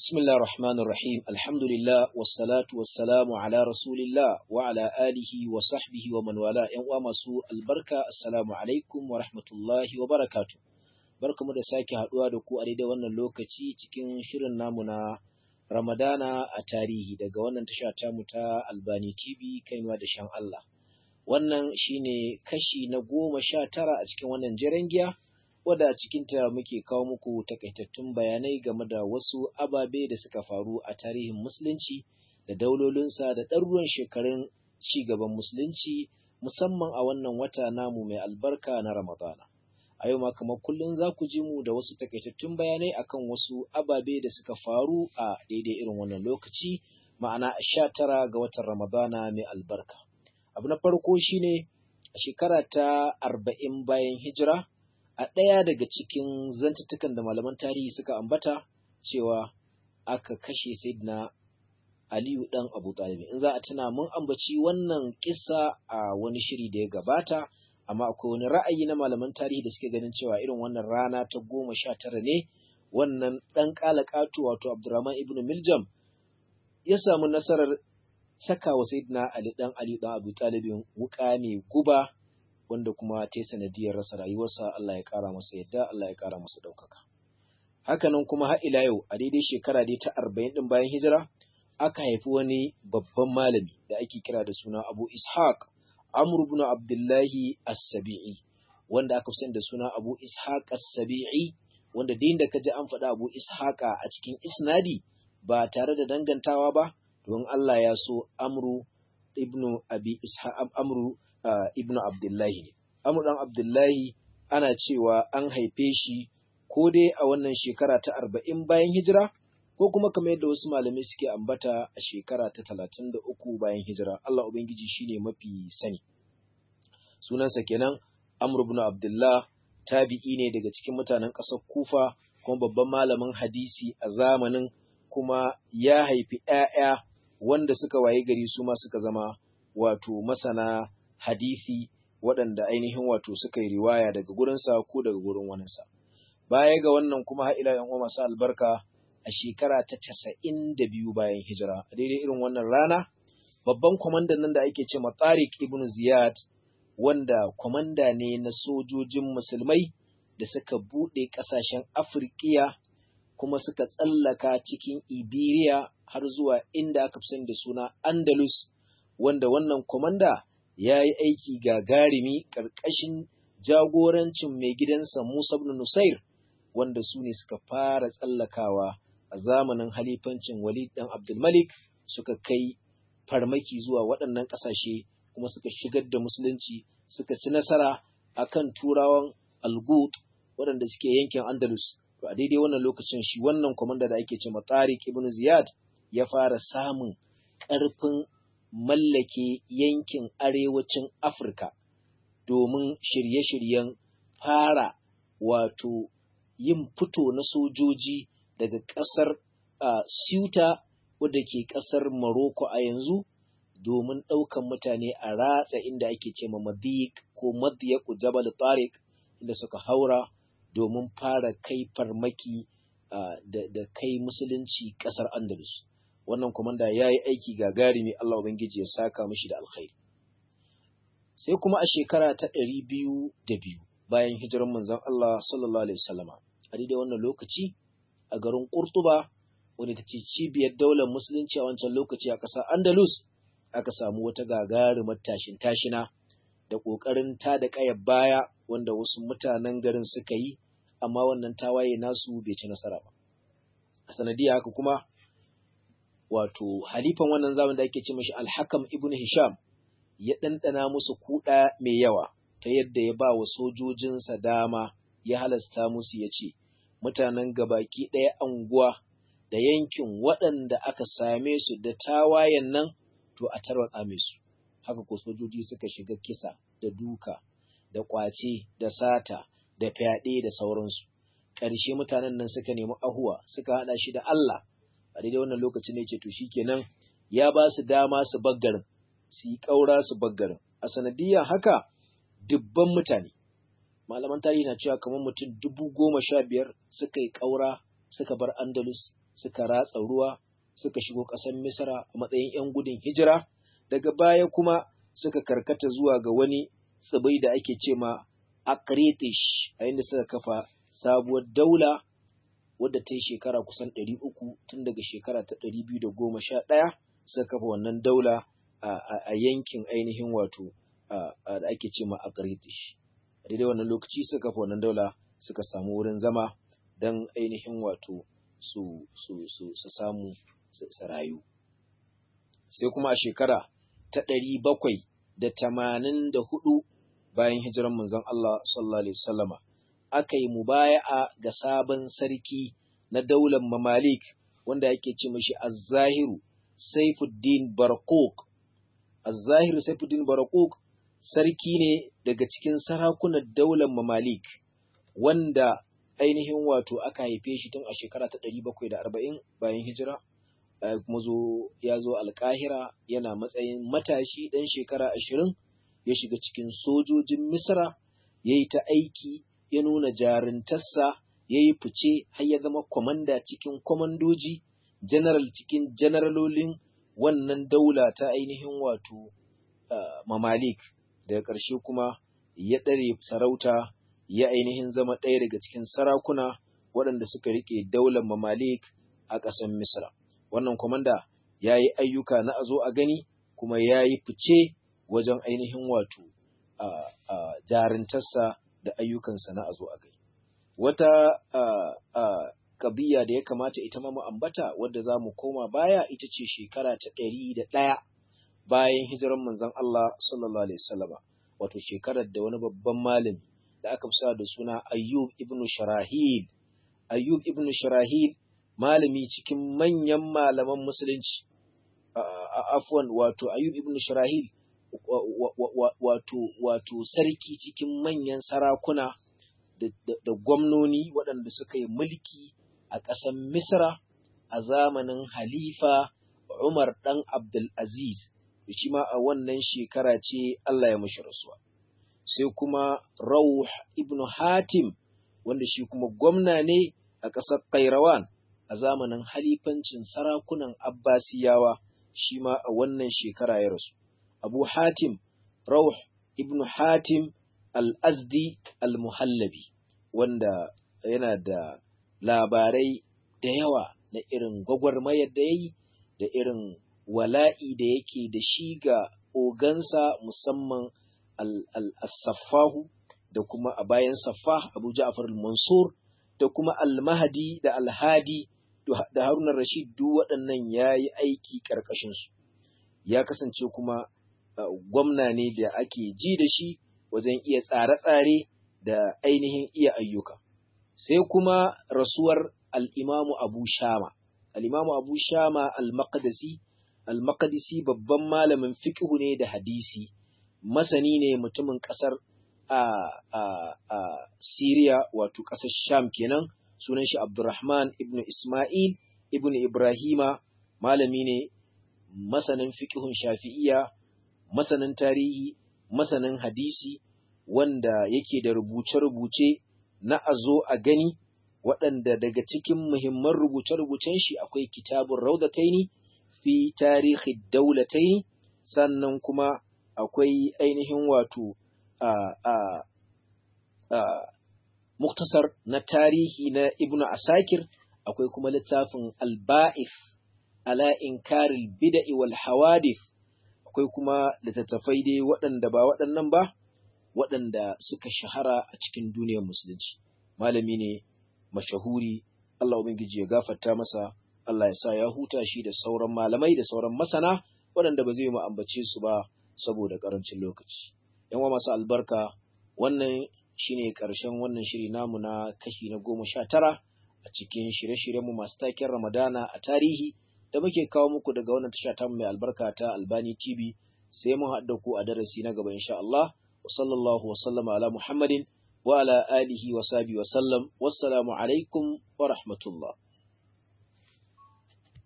بسم الله الرحمن الرحيم الحمد لله والصلاة والسلام على رسول الله وعلى آله وصحبه ومن والاه ‘yan uwa masu albarka assalamu alaikum wa rahmatullahi wa barakatu barkamu da sake haɗuwa da ku a daidai wannan lokaci cikin shirin namu na Ramadana a tarihi daga wannan tasha tamu ta Albani TV kainuwa da shan Allah wannan shine kashi na goma sha tara a cikin wannan jiran giya wadda a cikinta muke kawo muku takaitattun bayanai game da wasu ababe da suka faru a tarihin musulunci da daulolinsa da ɗaruruwan shekarun ci gaban musulunci musamman a wannan wata namu mai albarka na ramadana a yau ma kamar kullum za ku ji mu da wasu takaitattun bayanai akan wasu ababe da suka faru a daidai irin wannan lokaci ma'ana sha tara ga watan ramadana mai albarka abu na farko shine a shekara ta arba'in bayan hijira a ɗaya daga cikin zantuttukan da malaman tarihi suka ambata cewa aka kashe Sayyidina Aliyu ɗan Abu Talib. In za a tuna mun ambaci wannan kissa a wani shiri da ya gabata, amma akwai wani ra'ayi na malaman tarihi da suke ganin cewa irin wannan rana ta goma sha tara ne wannan ɗan ƙalaƙatu wato Abdurrahman ibn Miljam ya samu nasarar saka wa Sayyidina Ali ɗan Ali ɗan Abu Talibin wuƙa mai guba wanda kuma ta yi sanadiyar rasa rayuwarsa Allah ya ƙara masa yadda Allah ya ƙara masa ɗaukaka. Hakanan kuma har ila yau a daidai shekara dai ta arba'in ɗin bayan hijira aka haifi wani babban malami da ake kira da suna Abu Ishaq Amr ibn Abdullahi As-Sabi'i wanda aka fi da suna Abu Ishaq As-Sabi'i wanda din da kaji an faɗa Abu Ishaq a cikin isnadi ba tare da dangantawa ba don Allah ya so Amru ibn Abi Ishaq Amru Uh, ibnu Abdullahi ne. Amr ɗan Abdullahi ana cewa an haife shi ko dai a wannan shekara ta arba'in bayan hijira ko kuma kamar yadda wasu malamai suke ambata a shekara ta talatin da uku bayan hijira. Allah Ubangiji shi ne mafi sani. Sunansa kenan Amr ibn Abdullah tabi'i ne daga cikin mutanen ƙasar Kufa kuma babban malamin hadisi a zamanin kuma ya haifi ‘ya'ya wanda suka waye gari su ma suka zama wato masana hadisi waɗanda ainihin wato suka yi riwaya daga gurinsa ko daga gurin waninsa. Baya ga wannan kuma har ila yan masu albarka a shekara ta casa'in da biyu bayan hijira a daidai irin wannan rana babban kwamandan nan da ake ce Tariq ibn Ziyad wanda kwamanda ne na sojojin musulmai da suka buɗe ƙasashen Afirkiya kuma suka tsallaka cikin Iberiya har zuwa inda aka fi da suna Andalus wanda wannan kwamanda ya yi aiki gagarumi ƙarƙashin jagorancin mai gidansa Musa ibn Nusair wanda su ne suka fara tsallakawa a zamanin halifancin Walid ɗan Abdulmalik suka kai farmaki zuwa waɗannan ƙasashe kuma suka shigar da musulunci suka ci nasara akan turawan Algut waɗanda suke yankin Andalus to a daidai wannan lokacin shi wannan kwamanda da ake ce Tariq ibn Ziyad ya fara samun ƙarfin mallake yankin arewacin Afirka domin shirye-shiryen fara wato yin fito na sojoji daga ƙasar uh, Ceuta wadda ke ƙasar Morocco a yanzu domin ɗaukan mutane a ratsa inda ake ce ma Madik ko Madiyaku Jabal Tariq inda suka haura domin fara kai farmaki uh, da, da kai musulunci ƙasar Andalus. wannan komanda ya yi aiki gagarumi Allah Ubangiji ya saka mishi da alkhairi. Sai kuma a shekara ta ɗari biyu da biyu bayan hijirar manzon Allah sallallahu Alaihi wasallama a daidai wannan lokaci a garin Kurtuba wanda ta ce cibiyar daular musulunci a wancan lokaci a ƙasar Andalus aka samu wata gagarumar tashin tashina da ƙoƙarin ta da ƙayar baya wanda wasu mutanen garin suka yi amma wannan tawaye nasu bai ci nasara ba. A sanadiyya haka kuma wato halifan wannan zaman da ake ce mashi alhakam ibn hisham ya ɗanɗana musu kuɗa mai yawa ta yadda ya ba wa sojojinsa dama ya halasta musu ya ce mutanen gabaki ɗaya anguwa da yankin waɗanda aka same su da tawayen nan to a tarwatsa su haka ko sojoji suka shiga kisa da duka da ƙwace da sata da fyaɗe da sauransu ƙarshe mutanen nan suka nemi ahuwa suka haɗa shi da Allah a daidai wannan lokacin ne ce to shikenan ya ba su dama su baggarin su yi ƙaura su baggarin a sanadiyar haka dubban mutane malaman tarihi na cewa kamar mutum dubu goma sha biyar suka yi ƙaura suka bar andalus suka ratsa ruwa suka shigo ƙasar Misra a matsayin 'yan gudun hijira daga baya kuma suka karkata zuwa ga wani tsibai da ake ce ma Akritish a inda suka kafa sabuwar daula wadda ta yi shekara kusan ɗari uku tun daga shekara ta ɗari biyu da goma sha ɗaya suka kafa wannan daula a yankin ainihin wato da ake ce ma Akritish. A daidai wannan lokaci suka kafa wannan daula suka samu wurin zama don ainihin wato su samu su rayu. Sai kuma a shekara ta ɗari bakwai da tamanin da hudu bayan hijiran manzon Allah sallallahu alaihi wasallama aka yi mubaya'a ga sabon sarki na daular mamalik wanda yake ce mashi az-zahiru Saifuddin Barakuk az-zahiru Saifuddin Barakuk sarki ne daga cikin sarakunan daular mamalik wanda ainihin wato aka haife shi tun a shekara ta ɗari bakwai da arba'in bayan hijira kuma zo ya zo alkahira yana matsayin matashi ɗan shekara ashirin ya shiga cikin sojojin misra ya yi ta aiki ya nuna jarintarsa ya yi fice har ya zama kwamanda cikin kwamandoji general cikin generalolin wannan daula ta ainihin wato mamalik daga ƙarshe kuma ya ɗare sarauta ya ainihin zama ɗaya daga cikin sarakuna waɗanda suka riƙe daular mamalik a ƙasar misra wannan kwamanda ya yi ayyuka na a zo a gani kuma ya yi fice wajen ainihin wato jarintarsa da ayyukansa na a zo a gani wata ƙabiya da ya kamata ita ma mu ambata wadda za mu koma baya ita ce shekara ta ɗari da ɗaya bayan hijiran manzon Allah sallallahu alaihi wasallama wato shekarar da wani babban malami da aka fi da suna Ayyub ibn Sharahil Ayyub ibn Sharahil malami cikin manyan malaman musulunci afwan wato Ayyub ibn Sharahil wato wato sarki cikin manyan sarakuna da gwamnoni waɗanda suka yi mulki a ƙasar Misra a zamanin Halifa Umar ɗan Abdul Aziz shi ma a wannan shekara ce Allah ya mashi rasuwa sai kuma Rauh ibn Hatim wanda shi kuma gwamna ne a ƙasar Kairawan a zamanin halifancin sarakunan Abbasiyawa shi ma a wannan shekara ya rasu. Abu Hatim Rauh ibn Hatim al-Azdi al-Muhallabi wanda yana da labarai da yawa na irin gwagwarmayar da ya yi da irin wala'i da yake da shi ga ogansa musamman al-Saffahu da kuma a bayan Saffah Abu Ja'far al-Mansur da kuma al-Mahdi da al-Hadi da Haruna Rashid duk waɗannan ya yi aiki ƙarƙashinsu. Ya kasance kuma gwamna ne da ake ji da shi wajen iya tsare-tsare da ainihin iya ayyuka. Sai kuma rasuwar al'imamu Abu Shama. Al'imamu Abu Shama al-Maqdisi, al-Maqdisi babban malamin fiƙihu ne da hadisi, masani ne mutumin ƙasar a, a, a Siriya wato ƙasar Sham kenan. sunan shi Abdurrahman ibn Ismail ibn Ibrahima malami ne masanin fiqhun Shafi'iyya masanin tarihi masanin hadisi wanda yake da rubuce-rubuce na azo a gani waɗanda daga cikin muhimman rubuce-rubucen shi akwai kitabun Raudataini fi tarihi daulataini sannan kuma akwai ainihin wato a a a muktasar na tarihi na Ibn Asakir akwai kuma littafin Al-Ba'if ala inkaril bid'i wal hawadith akwai kuma littattafai dai waɗanda ba waɗannan ba waɗanda suka shahara a cikin duniyar musulunci malami ne mashahuri Allah ubangiji ya gafarta masa Allah ya sa ya huta shi da sauran malamai da sauran masana waɗanda ba zai mu ambace su ba saboda ƙarancin lokaci yan masu albarka wannan shine ƙarshen wannan shiri namu na kashi na goma sha tara a cikin shirye-shiryenmu masu taken Ramadana a tarihi da muke kawo muku daga wannan tasha ta mai albarka ta Albani TV sai mun haɗa ku a darasi na gaba insha Allah wa sallallahu wa sallama ala Muhammadin wa ala alihi wa sahbihi wa sallam wassalamu alaikum wa rahmatullah